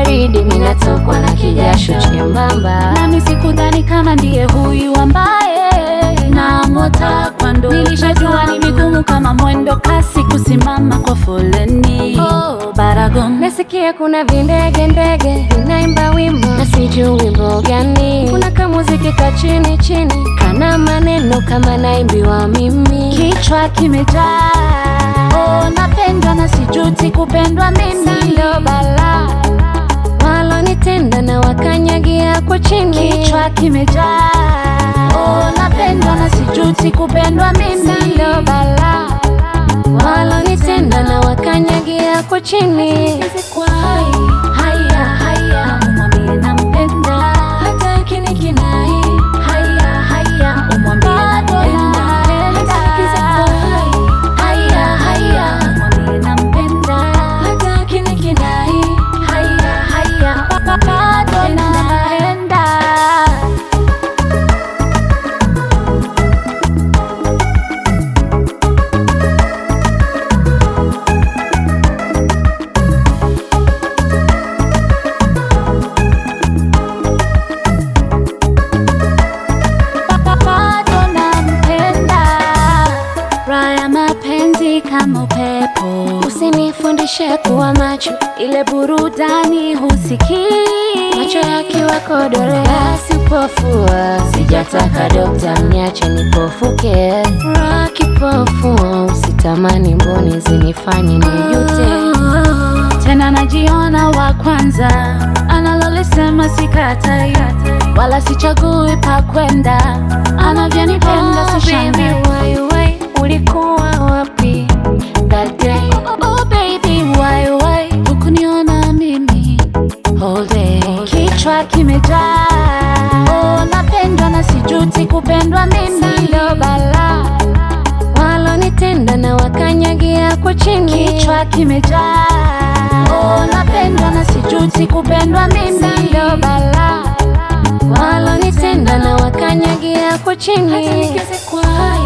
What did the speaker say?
baridi, minatokwa na kijasho chembamba. nami sikudhani kama ndiye huyu ambaye namota kwando. Nilishajua ni vigumu kama mwendo kasi kusimama kwa foleni. Oh, Baragon Nasikia kuna vindege ndege vinaimba wimbo na sijui wimbo gani. Kuna kamuziki ka chini chini kana maneno kama naimbiwa mimi. kichwa kimejaa. Oh, napendwa na sijuti kupendwa mimi. Ndo bala walonitenda na wakanyagia kwa chini. Kichwa kimejaa. Oh, napendwa na sijuti kupendwa mimi. Ndo bala walonitenda na wakanyagia kwa chini. Haya, haya, umwambie nampenda. Hata akinikinai Haya, haya, umwambie nampenda. Haya, haya, umwambie nampenda. hata akinikinai Haya, haya, bado nampenda. bado nampenda. Raha ya mapenzi kama upepo, Usinifundishe kuwa macho, ile burudani husikii. macho yakiwa kodole, basi upofua. Sijataka dokta, mniache nipofuke. Furaha kipofu, usitamani mboni zinifanye nijute. Tena najiona wa kwanza, analolisema sikatai, wala sichagui pa kwenda, anavyonipenda Oh, sishangai. baby, why, why, ulikuwa wapi that day? Oh baby, why why hukuniona mimi All day. kichwa kimejaa. Oh, napendwa na sijuti kupendwa mimi. Ndo bala walonitenda na wakanyagia kwa chini. Kichwa kimejaa. Oh, napendwa na sijuti kupendwa mimi. Ndo bala walonitenda na wakanyagia kwa chini. Hata nikizikwa